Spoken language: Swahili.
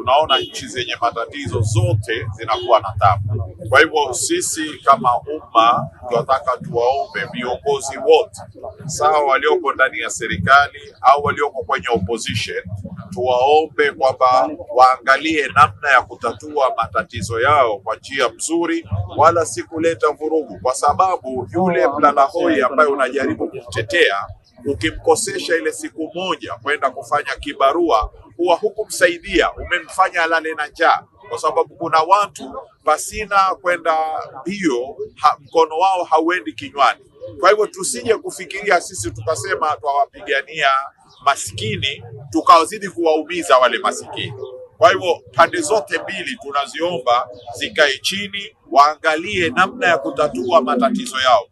tunaona nchi zenye matatizo zote zinakuwa na tabu. Kwa hivyo sisi kama umma tunataka tuwaombe viongozi wote, sawa walioko ndani ya serikali au walioko kwenye opposition, tuwaombe kwamba waangalie namna ya kutatua matatizo yao kwa njia mzuri, wala si kuleta vurugu, kwa sababu yule mlalahoi ambaye unajaribu kumtetea ukimkosesha ile siku moja kwenda kufanya kibarua, huwa hukumsaidia, umemfanya alale na njaa, kwa sababu kuna watu pasina kwenda mbio ha, mkono wao hauendi kinywani. Kwa hivyo tusije kufikiria sisi tukasema twawapigania maskini tukawazidi kuwaumiza wale masikini. Kwa hivyo pande zote mbili tunaziomba zikae chini, waangalie namna ya kutatua matatizo yao.